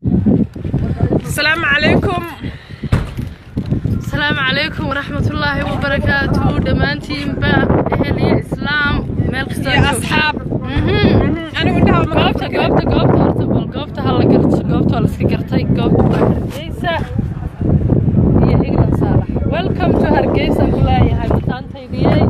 asalaamu calaykum asalaamu calaykum waraxmatullaahi wabarakaatuhu dhammaantiinba ehel iyo islaam meel kasta iyo asxaab anigu indhaha ma goobta goobta goobta horta bal goobta ha la garto goobta waa la iska gartay goobta waa hargeysa iyo england saalax welcome to hargeysa ku leeyahay mataantaydiyey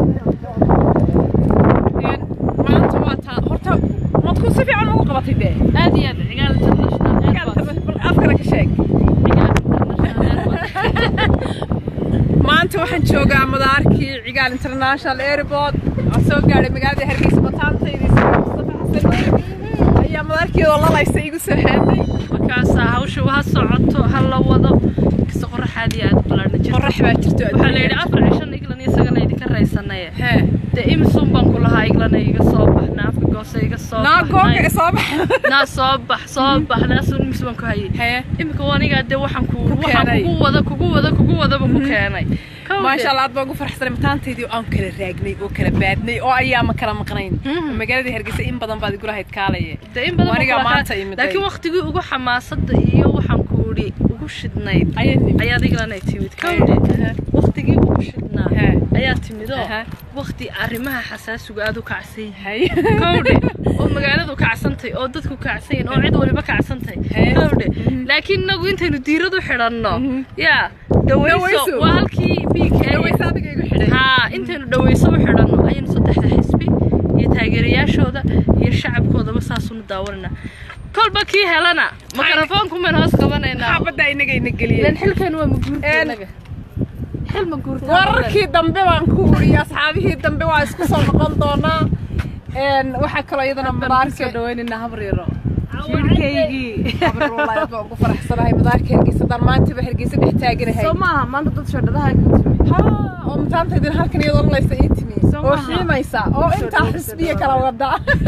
maanta waa taa horta madku si fiican ugu qabatay dee aad iyo aad cigaal international airport bal afkana ka sheeg cigaal international airport maanta waxaan joogaa madaarkii cigaal international airport waan soo gaadhay magaalada hargeysa mataantaydii mustafa xasan ayaa madaarkeedoo lalaysa igu soo heeday markaasaa hawsha ha socoto ha la wado kasta qoraxaad iyo aad u balaadhna jirto qorax baa jirto waxaa la yidhi afar cishan iglan isagana idinka raysanaye hee dee imisuun baan ku lahaa iglana iga soo bax naafka goose iga soo naa bax goobka soo baxa naa soo bax soo bax naasun imis baan ku hayay hee imika wanigaa dee waxaan ku Ku waxaan keenay. kugu wada kugu wada kugu wadaba ku keenay Kow maasha dee. allah aad baan ugu faraxsanay mataantaydii oo aan kala raagnay oo kala baadnay oo ayaama kala maqnayn Mhm. magaalada hargeysa in badan baad igula hayd kaalaye dee in badan baan Wanigaa ku lahaa. maanta imid laakiin ay. waqtigii ugu xamaasada iyo waxaan ku idhi ugu shidnayd ayaad nimid ayaad iglana timid kowdhe waqtigii ugu shidnaa Hee. ayaa timid oo Aha. waqti arrimaha xasaasiga aad u kacsan hay kowdhe oo magaaladu kacsantay oo dadku kacsanyihin oo cid waliba kacsantay Hee. kowdhe laakiin inagu intaynu diiradu xidhanno Mhm. yaa dhawayso Dhawayso. waa halkii biig dhaweysa adiga igu xidhay haa intaynu dhawayso u xidhanno ayaynu saddexda xisbi iyo taageerayaashooda iyo shacabkoodaba saasunu daawanayna kolba kii helana makarafoonku mayn hoos qabanaynaa xaabadda inaga ina ilan geliyeen xilkan waa maguurta Een. inaga xil maguurta wararkii dambe baan ku wuriye asxaabihii dambe waa isku soo noqon doonaa Een, waxaa kaloo iyadana madaarka dhaweynina habriiro jirkaygii habar wallaahi aad baan ugu faraxsanahay madaarka hargeysa daan maantaba hargeysa dhex taaganahay soo maaha maanta dad shoodhadaha ka timi haa oo mataantaydin halkan iyadoo lalaysa ii timi Soo oo maaha. xiimaysa oo Soo intaa dhawaad, xisbiya soo kala wada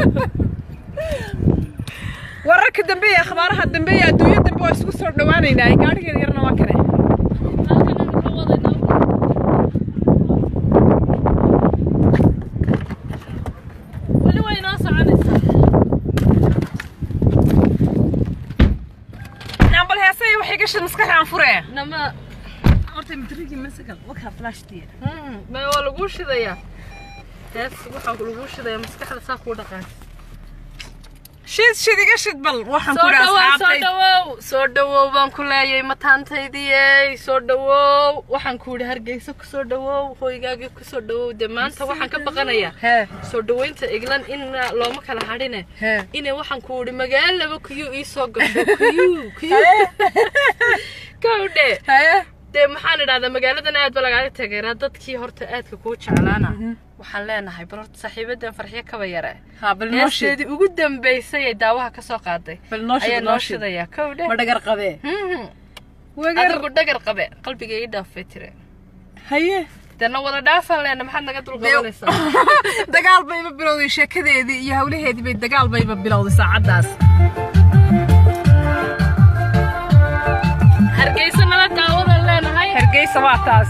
wararka dambe iyo akhbaaraha dambe iyo adduunya dambe waa isku soo dhawaanaynaa gaadhigeeda yarna waa kane weli way inoo soconaysaa nambal heesay waxay gashay maskaxda aan furee nama horta matrigi masagal wakaa flashtiya ma waa laguu shidayaa hees waxaa laguu shidayaa maskaxda saa kuu dhaqaan shid shid iga shid bal waxaan soo ku dhawow soo asxaabtay dhawow soo dhawow baan ku leeyay mataantaydiyey soo dhawow waxaan ku yidhi hargeysa ku soo dhawow hoygaagii ku soo dhawow dee maanta waxaan ka baqanayaa hee soo dhaweynta eglan in looma kala hadhine hee inay waxaan ku idhi magaalaba kuyuu ii soo gasho kuyuu kuyuu kowdhe hee dee maxaan idhahdaa magaaladan aad ba lagaaga tageeraa dadkii horta aadka kuu jeclaana waxaan leenahay bal horta saaxiibadan farxyo kaba yare haa bal noo shid heesteedii ugu dambaysay ee daawaha ka soo qaaday bal noo ayaa shid noo noo shid shidayaa kowdhe ma dhagar qabee Mhm. wagar adigu dhagar qabe qalbiga ii dhaafay tire haye dana wada dhaafan leena maxaad naga dulqabanaysaa dagaal bayba bilowday sheekadeedii iyo hawlaheedii bay dagaal bayba bilowday saacaddaas hargeysa nala daawadan leenahay hargeysa waa taas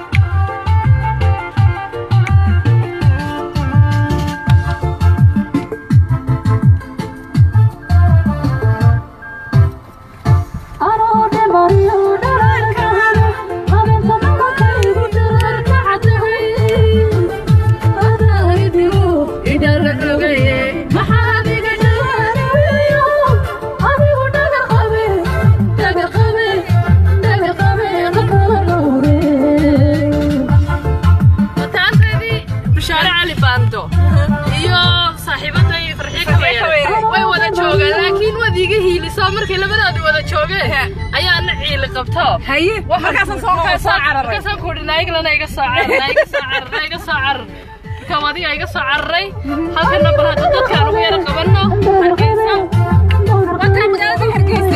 mataanteedii bishaare cali baando iyo saaxiibaday farxiyo kabayare way wada joogaan laakiin waad iiga hiilisoo markay labadoodii wada joogeen ayaa na ciili qabto haye markaasaan soo soo cararay markaasaan ku idhi naayiglana iga soo carar naa iga soo carar naa iga soo carar markaan adiga iga soo cararay halkana bal hadda dadkaan ugu yara qabanno hargeysa wataa magaalada hargeysa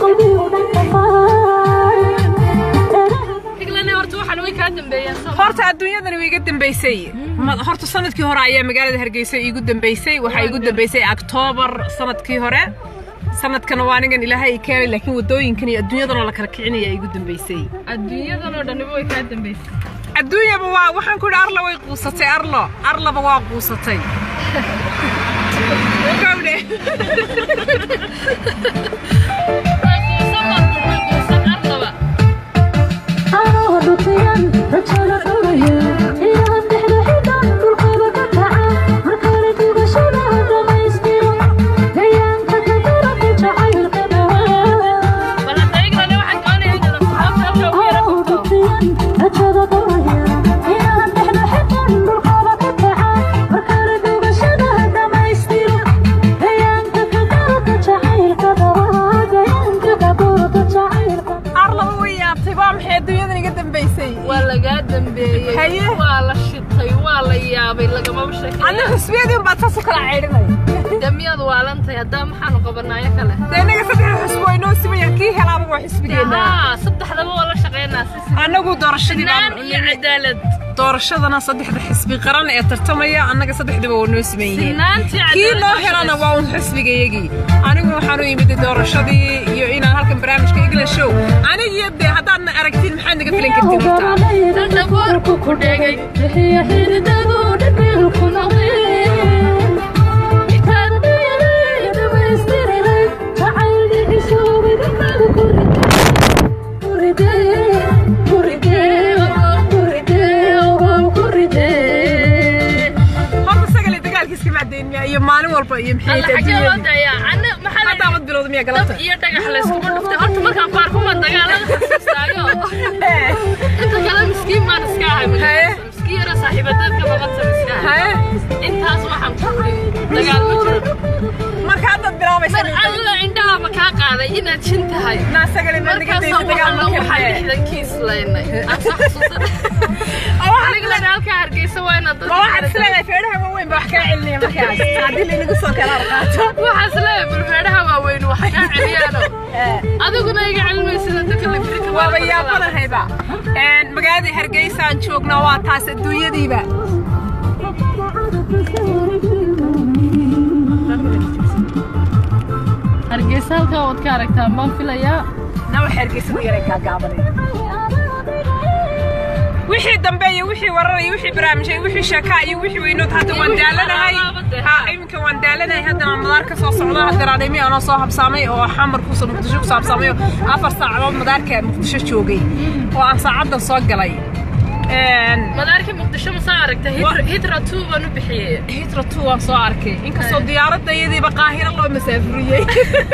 higlane horta waxaan way kaa dambeeyeen soo horta adduunyadani way iga dambaysay Ma- horta sanadkii hore ayaa magaalada hargeysa iigu dambaysay waxaa iigu dambaysay octoobar sanadkii hore sanadkana waa anigan ilaahay i keenay laakiin wadooyinkan iyo adduunyadanoo la kala kicinaya iigu dambaysay adduunyadan oo dhaniba way kaa dambaysay adduunyaba waa waxaan ku idhi arlo way quusatay arlo arlaba waa quusatay Kowdhe. arlaba way yaabtay waa maxay adduunyadan iga dambaysay waa lagaa dambeeyey Haye. waa la shitay waa la yaabay lagamaba sheekay anna xusbiyadii unbaad saas u kala ceydhinay damiyaad waalantahay haddaa maxaanu qabanaayo kale dee innaga saddexda xusbi waa inoo simaya kii helaaba waa xisbigeena haa saddexdaba waa la shaqeynaa si si annagu doorashadii naan baan iyo cadaalad doorashadana saddexda xisbi qaran ee tartamaya annaga saddexdaba waa noo siman yihiin sinaantii kii cadaalad loo helana waa un xisbigayagii aniguna waxaan u imid doorashadii iyo inaan halkan barnaamijka england show anigiyo dee haddaadna aragtiin maxaad naga filan kartiin horta dadhaboorku ku dhegay horta sagale dagaalkiiska macdeynmiya iyo maalin walba iyo maxay alla tahay xagee loo adduunyada dayaa ana maxaa la haddaamad bilowda miya dab galabta iyo dhagax layskuma dhuftay horta markaan ku arko ma dagaalada xasuustaayo inta kale miskiin baan iska ahay Haye. magaalada miskiin yara saaxiibadeedka babatan iska ahay haye intaas waxaan ku uri dagaal ma jiro marka haddaad bilaabaysa mar alla indhahaba kaa qaaday inaad jin tahay naa sagale maad naga markaasoo daysa dagaal alla ma waxaa karnee lixdankii islaynay aan soo xasuusanay anigana halkaa hargeysa waa inaad ma waxaad isleedahay feedhaha waaweyn baa wax kaa celinaya markaas haddii laynagu soo kala qaato waxaas leeyahay bulfeedhaha waaweyn wax kaa celiyaano adiguna iga celmaysid inta kale birita waaba yaabanahayba magaalada hargeysaan joognaa waa taas adduunyadiiba hargeysa halkaa waad ka aragtaa baan filayaa nawa hargeysa u yaray gaagaabanay wixii dambe iyo wixii warar iyo wixii barnaamijay wixii sheekaa iyo wixii weynood hadda waan daalanahay ha iminka waan daalanahay haddana madaar ka soo socda haddana adhaymi anoo soo habsaamay oo xamar kusa muqdisho ku saabsaamay oo afar saacadood madaarka muqdisho joogay oo aan saacaddan soo galay madaarkii muqdisho ma soo aragtay hitra two baan u bixiyey hitra two waan soo arkay inkastoo diyaaradda iyadiiba qaahiro loo masaafuriyey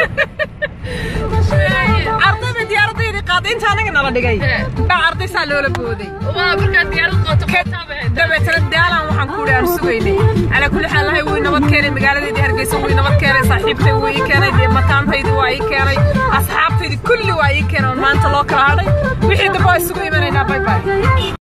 ardayda diyaaraddaydii qaaday inta anaga nala dhigay baa arday saa loola booday waa markaad diyaarad qooto qootaaba dabeetana daalan waxaan ku aan sugaynay calaa kulli xaal lahay wuu nabad keenay magaaladeedii hargeysa wuu nabad keenay saaxiibtay wuu ii keenay dee mataantaydi waa ii keenay asxaabtaydi kulli waa ii keenay oo maanta loo kala hadhay wixii dambe waa isugu imanaynaa bay bay